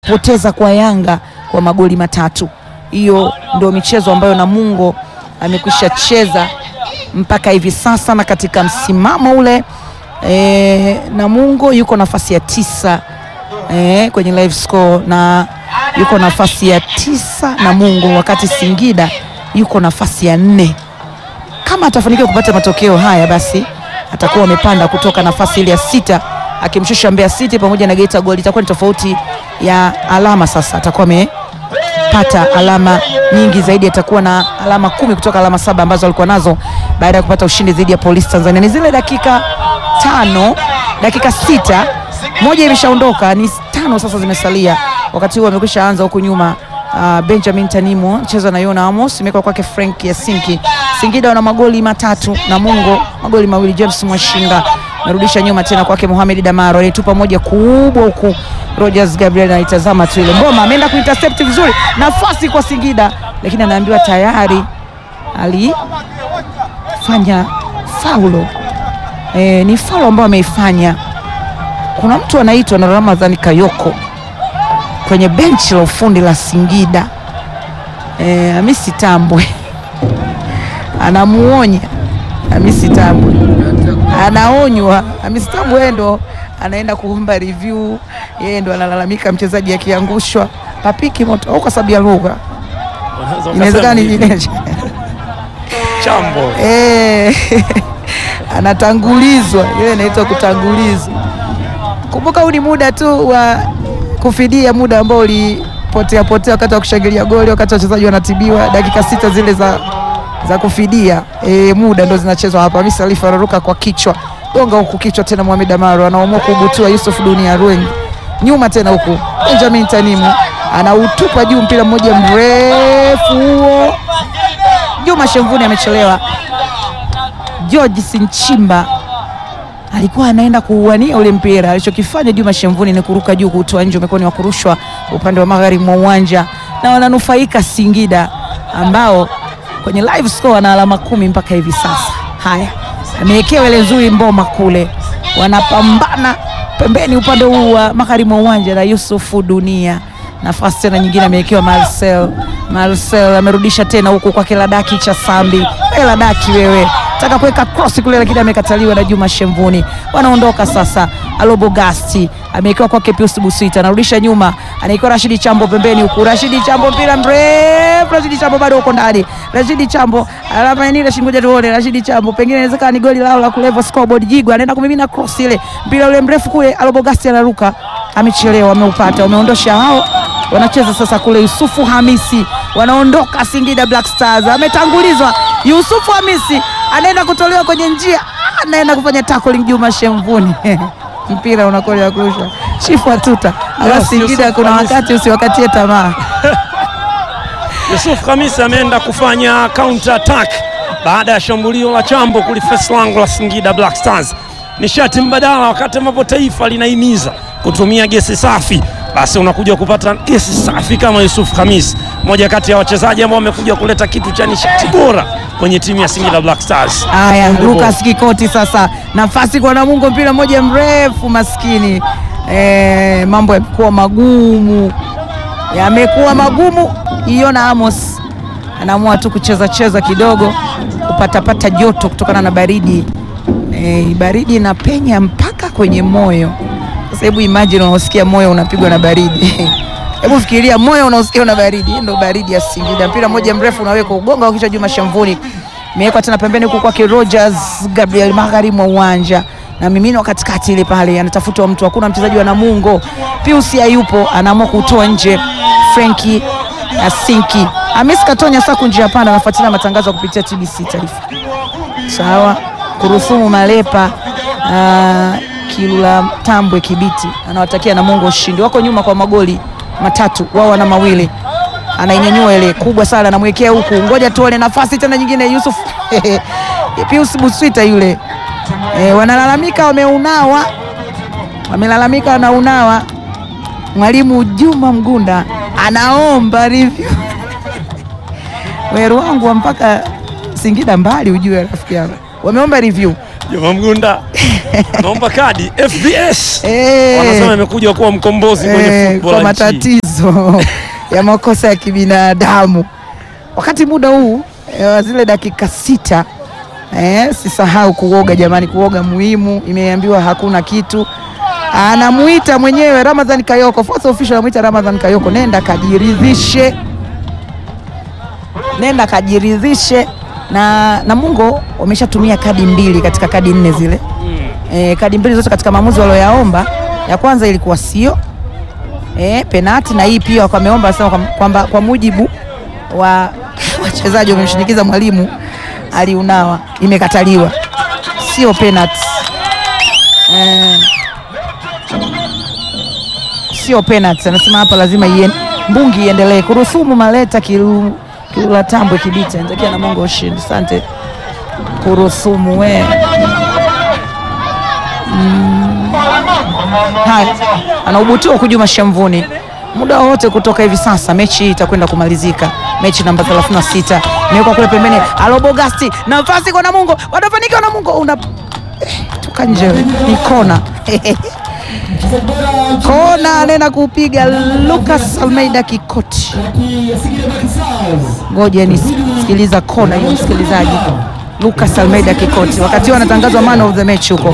poteza kwa Yanga kwa magoli matatu. Hiyo ndio michezo ambayo Namungo amekwisha cheza mpaka hivi sasa, na katika msimamo ule e, Namungo yuko nafasi ya tisa e, kwenye live score na yuko nafasi ya tisa Namungo, wakati Singida yuko nafasi ya nne. Kama atafanikiwa kupata matokeo haya, basi atakuwa amepanda kutoka nafasi ile ya sita akimshusha Mbeya City pamoja na Geita Gold, itakuwa ni tofauti ya alama. Sasa atakuwa amepata alama nyingi zaidi, atakuwa na alama kumi kutoka alama saba ambazo alikuwa nazo baada ya kupata ushindi dhidi ya Polisi Tanzania. Ni zile dakika tano, dakika sita, moja imeshaondoka, ni tano sasa zimesalia. Wakati huo amekwisha anza huku nyuma Uh, Benjamin Tanimo mchezo na Yona Amos imekwa kwake Frank Yasinki. Singida wana magoli matatu na Mungo magoli mawili. James Mwashinga narudisha nyuma tena kwake Mohamed Damaro alitupa moja kubwa huku Rogers Gabriel anaitazama tu ile ngoma, ameenda kuintercept vizuri, nafasi kwa Singida, lakini anaambiwa tayari alifanya faulo. E, ni faulo ambayo ameifanya. Kuna mtu anaitwa na Ramadhani Kayoko kwenye benchi la ufundi la Singida e, Hamisi Tambwe anamuonya Hamisi Tambwe, anaonywa Hamisi Tambwe, yeye ndo anaenda kuomba review, yeye ndo analalamika mchezaji akiangushwa papiki moto au kwa sababu ya lugha inawezekana nyinginezo chambo eh, anatangulizwa, ile inaitwa kutangulizwa. Kumbuka huu ni muda tu wa kufidia muda ambao ulipotea potea wakati wa kushangilia goli, wakati wachezaji wanatibiwa, dakika sita zile za, za kufidia e, muda ndo zinachezwa hapa. Hamisi Alifa anaruka kwa kichwa, gonga huku kichwa tena, Mohamed Amaro anaamua kubutua Yusuf Dunia Rueng nyuma tena huku, Benjamin Tanimu anautupa juu, mpira mmoja mrefu huo. Juma Shemvuni amechelewa. George Sinchimba alikuwa anaenda kuuania ule mpira. Alichokifanya Juma Shemvuni ni kuruka juu kutoa nje, umekuwa ni wa kurushwa upande wa magharibi mwa uwanja, na wananufaika Singida ambao kwenye live score wana alama kumi mpaka hivi sasa. Haya, amewekewa ile nzuri Mboma kule, wanapambana pembeni upande huu wa magharibi mwa uwanja na Yusufu Dunia. Nafasi tena nyingine amewekewa Marcel. Marcel amerudisha tena huku kwa Kiladaki cha Sambi. Kiladaki wewe taka kuweka cross kule lakini amekataliwa na Juma Shemvuni. Wanaondoka sasa. Alobogasti amewekewa kwake Pius Busita, anarudisha nyuma, anaikuwa Rashidi Chambo pembeni huku. Rashidi Chambo mpira mrefu, Rashidi Chambo bado uko ndani. Rashidi Chambo alama nini? Rashidi, ngoja tuone. Rashidi Chambo pengine inawezekana ni goli lao la kuleva scoreboard. Jigwa anaenda kumimina cross ile, mpira ule mrefu kule. Alobogasti anaruka, amechelewa, ameupata, wameondosha hao wanacheza sasa kule. Yusufu Hamisi wanaondoka Singida Black Stars, ametangulizwa Yusufu Hamisi anaenda kutolewa kwenye njia, anaenda kufanya tackling Juma Shemvuni mpira unakolia kurusha chifu atuta ala Yes, Singida, Yusuf kuna Hamisi. wakati usiwakatie tamaa. Yusuf Khamisi ameenda kufanya counter attack baada ya shambulio la Chambo kulifesi lango la Singida Black Stars. Nishati mbadala, wakati ambapo taifa linahimiza kutumia gesi safi, basi unakuja kupata gesi safi kama Yusuf Khamis, mmoja kati ya wachezaji ambao wamekuja kuleta kitu cha nishati bora kwenye timu ya Singida Black Stars. Haya, On the ball. Lucas Kikoti sasa, nafasi kwa Namungo, mpira mmoja mrefu, maskini e, mambo yamekuwa magumu, yamekuwa magumu. Iona Amos anaamua tu kucheza cheza kidogo, kupatapata joto kutokana na baridi e, baridi inapenya mpaka kwenye moyo. Sasa hebu imagine unaosikia moyo unapigwa na baridi hebu fikiria moyo unaosikia una baridi. Hii ndo baridi ya Singida. Mpira mmoja mrefu unaweka ugonga wa kichwa Juma Shamvuni, imewekwa tena pembeni huku kwake Rogers Gabriel magharibi mwa uwanja na mimino katikati ile pale, anatafutwa mtu, hakuna mchezaji wa Namungo. Pius hayupo, anaamua kutoa nje Frenki Asinki. Hamis Katonya Saku njia panda, anafuatilia matangazo ya kupitia TBC Taifa. Sawa, Kurusumu Malepa uh, Kilula Tambwe Kibiti anawatakia Namungo ushindi. Wako nyuma kwa magoli matatu, wao wana mawili. Anainyanyua ile kubwa sana, anamwekea huku, ngoja tuone nafasi tena nyingine. Yusuf Pius Buswita yule e, wanalalamika wameunawa, wamelalamika wanaunawa. Mwalimu Juma Mgunda anaomba review weru wangu wa mpaka Singida mbali, ujue rafiki yangu, wameomba review Juma Mgunda Naomba kadi FBS. Eh. Wanasema imekuja kuwa mkombozi kwenye Eh, football kwa ya nchi. matatizo ya makosa ya kibinadamu. Wakati muda huu eh, wa zile dakika sita eh, sisahau kuoga jamani, kuoga muhimu. Imeambiwa hakuna kitu. Anamuita mwenyewe Ramadhan Kayoko, fourth official anamuita Ramadhan Kayoko, nenda kajiridhishe, nenda kajiridhishe. Na Namungo wameshatumia kadi mbili katika kadi nne zile e, kadi mbili zote katika maamuzi walioyaomba. Ya kwanza ilikuwa sio e, penati na hii pia wameomba wasema kwamba kwa, kwa mujibu wa wachezaji wamemshinikiza mwalimu aliunawa, imekataliwa, sio penati e, sio penati. Anasema hapa lazima ien, mbungi iendelee kurusumu maleta kilu, kilula tambwe kibita nitakia na Mungu ushindi. Asante kurusumu we Haya, anaubutiwa kujuma shamvuni muda wowote kutoka hivi sasa. Mechi hii itakwenda kumalizika, mechi namba 36 imewekwa kule pembeni. Alobogasti nafasi kwa Namungo, wanafanikiwa Namungo, una eh, toka nje, ni kona kona, anaenda kupiga Lucas Almeida Kikoti. Ngoja nisikiliza kona hiyo, msikilizaji. Lucas Almeida Kikoti, wakati huo anatangazwa man of the match huko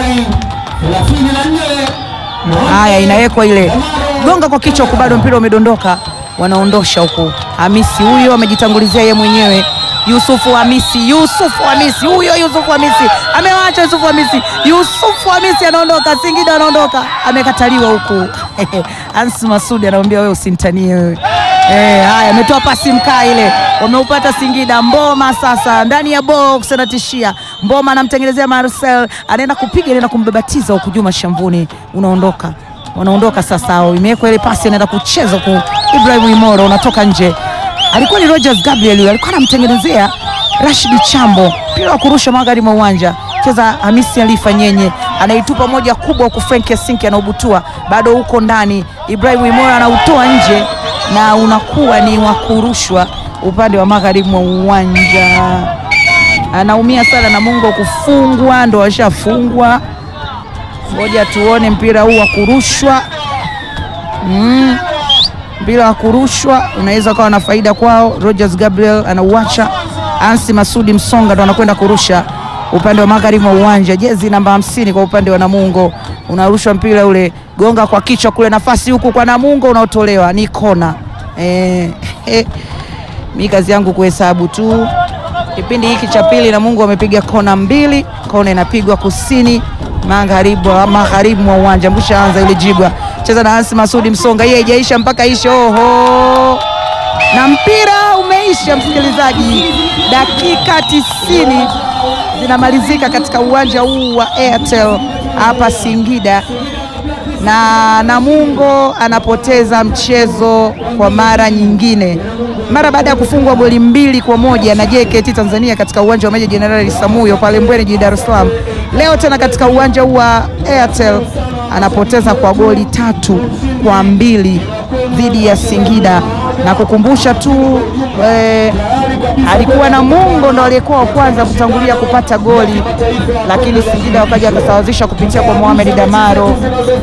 Haya, inawekwa ile gonga kwa kichwa huku, bado mpira umedondoka, wanaondosha huku. Hamisi huyo amejitangulizia yeye mwenyewe, Yusufu Hamisi, Yusufu Hamisi huyo, Yusufu Hamisi amewacha, Yusufu Hamisi, Yusufu Hamisi anaondoka, Singida anaondoka, amekataliwa huku Ansi Masudi anamwambia wewe usinitanie wewe. Eh, haya ametoa pasi mkaa ile, wameupata Singida. Mboma sasa ndani ya box anatishia, Mboma anamtengenezea Marcel, anaenda kupiga, anaenda kumbabatiza huku Juma Shamvuni, unaondoka wanaondoka sasa, au imewekwa ile pasi, anaenda kucheza ku Ibrahim Imoro, unatoka nje. Alikuwa ni Rogers Gabriel, huyo alikuwa anamtengenezea Rashid Chambo, mpira wa kurusha magharibi mwa uwanja cheza Hamisi Alifa Nyenye anaitupa moja kubwa huku Frank Yasinki anaubutua bado huko ndani. Ibrahim Imora anautoa nje na unakuwa ni wa kurushwa upande wa magharibi mwa uwanja. Anaumia sana Namungo kufungwa, ndo washafungwa. Ngoja tuone mpira huu wa kurushwa mm. Mpira wa kurushwa unaweza ukawa na faida kwao. Rogers Gabriel anauacha, Ansi Masudi Msonga ndo anakwenda kurusha upande wa magharibi mwa uwanja, jezi namba hamsini kwa upande wa Namungo. Unarushwa mpira ule, gonga kwa kichwa kule, nafasi huku kwa Namungo, unaotolewa ni kona. Eh, eh, mi kazi yangu kuhesabu tu. Kipindi hiki cha pili Namungo wamepiga kona mbili, kona inapigwa kusini magharibi magharibi mwa uwanja. Mbusha anza ile jibwa, cheza na Ansi Masudi Msonga, hii haijaisha mpaka ishe. Oho, na mpira umeisha, msikilizaji, dakika tisini zinamalizika katika uwanja huu wa Airtel hapa Singida, na Namungo anapoteza mchezo kwa mara nyingine, mara baada ya kufungwa goli mbili kwa moja na JKT Tanzania katika uwanja wa Meja Jenerali Samuyo pale Mbweni jijini Dar es Salaam. Leo tena katika uwanja huu wa Airtel anapoteza kwa goli tatu kwa mbili dhidi ya Singida na kukumbusha tu eh, alikuwa Namungo ndo aliyekuwa wa kwanza kutangulia kupata goli, lakini Singida wakaja wakasawazisha kupitia kwa Mohamed Damaro.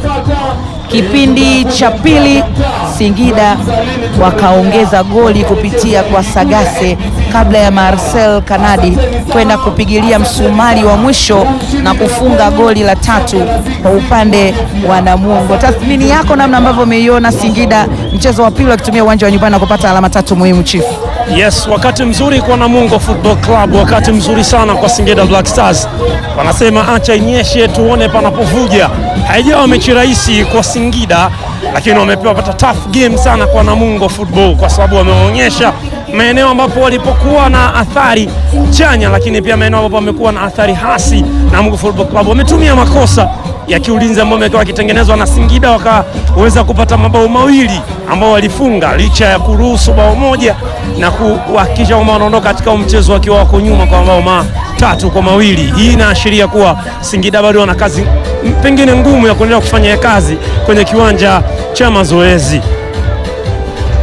Kipindi cha pili Singida wakaongeza goli kupitia kwa Sagase kabla ya Marcel Kanadi kwenda kupigilia msumari wa mwisho na kufunga goli la tatu kwa upande wa Namungo. Tathmini yako namna ambavyo umeiona Singida mchezo wa pili wakitumia uwanja wa nyumbani na kupata alama tatu muhimu, Chief? Yes, wakati mzuri kwa Namungo Football Club, wakati mzuri sana kwa Singida Black Stars. Wanasema acha inyeshe tuone panapovuja. Haijawa mechi rahisi kwa Singida, lakini wamepewa pata tough game sana kwa Namungo Football kwa sababu wameonyesha maeneo ambapo walipokuwa na athari chanya, lakini pia maeneo ambapo wamekuwa na athari hasi. Namungo Football Club wametumia makosa ya kiulinzi ambayo yamekuwa yakitengenezwa na Singida, wakaweza kupata mabao mawili ambao walifunga licha ya kuruhusu bao moja na kuhakikisha kwamba wanaondoka katika mchezo wakiwa wako nyuma kwa mabao matatu kwa mawili. Hii inaashiria kuwa Singida bado wana kazi pengine ngumu ya kuendelea kufanya kazi kwenye kiwanja cha mazoezi.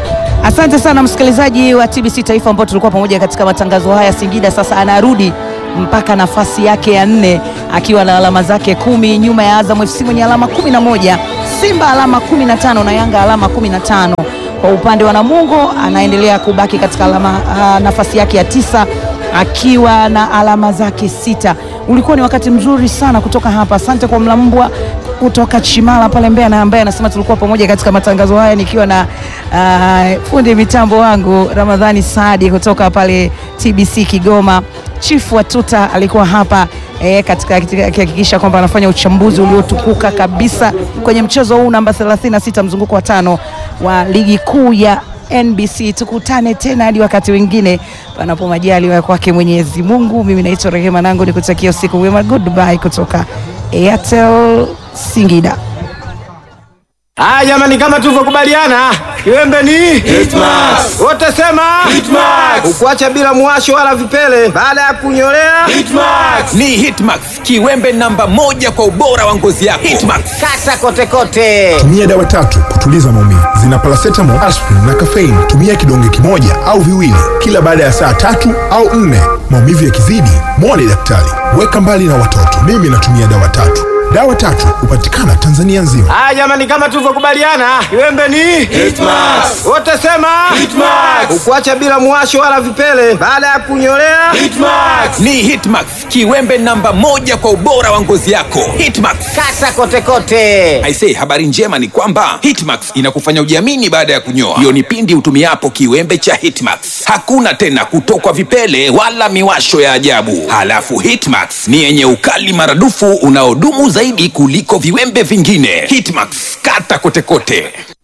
Asante sana msikilizaji wa TBC Taifa ambao tulikuwa pamoja katika matangazo haya. Singida sasa anarudi mpaka nafasi yake ya nne akiwa na alama zake kumi nyuma ya Azam FC mwenye alama kumi na moja Simba alama kumi na tano na Yanga alama kumi na tano Kwa upande wa Namungo anaendelea kubaki katika alama, uh, nafasi yake ya tisa akiwa na alama zake sita. Ulikuwa ni wakati mzuri sana kutoka hapa. Asante kwa Mlambwa kutoka Chimala pale Mbeya, na ambaye anasema tulikuwa pamoja katika matangazo haya nikiwa na uh, fundi mitambo wangu Ramadhani Saadi kutoka pale TBC Kigoma. Chifu wa Tuta alikuwa hapa e, katika akihakikisha kwamba anafanya uchambuzi uliotukuka kabisa kwenye mchezo huu namba 36 mzunguko wa tano wa ligi kuu ya NBC. Tukutane tena hadi wakati wengine, panapo majaliwa kwake Mwenyezi Mungu. Mimi naitwa Rehema Nangu, nikutakia usiku mwema. Goodbye kutoka Airtel Singida. Ah, jamani kama tulivyokubaliana, kiwembe ni Hitmax. wote sema Hitmax. ukuacha bila mwasho wala vipele baada ya kunyolea Hitmax. Ni Hitmax, kiwembe namba moja kwa ubora wa ngozi yako. Hitmax. kata kote kote. tumia dawa tatu kutuliza maumivu zina paracetamol, aspirin na caffeine. Tumia kidonge kimoja au viwili kila baada ya saa tatu au nne. Maumivu yakizidi, mwone daktari. Weka mbali na watoto. Mimi natumia dawa tatu. Dawa tatu hupatikana Tanzania nzima. Ah, jamani kama tulivyokubaliana, kiwembe ni Hitmax. wote sema Hitmax. ukuacha bila mwasho wala vipele baada ya kunyolea Hitmax. Ni Hitmax, kiwembe namba moja kwa ubora wa ngozi yako. Hitmax. kata kote kote. Aisee, habari njema ni kwamba Hitmax inakufanya ujiamini baada ya kunyoa. Hiyo ni pindi utumiapo kiwembe cha Hitmax. Hakuna tena kutokwa vipele wala miwasho ya ajabu. Halafu Hitmax ni yenye ukali maradufu unaodumu zaidi kuliko viwembe vingine. Hitmax, kata kote kote.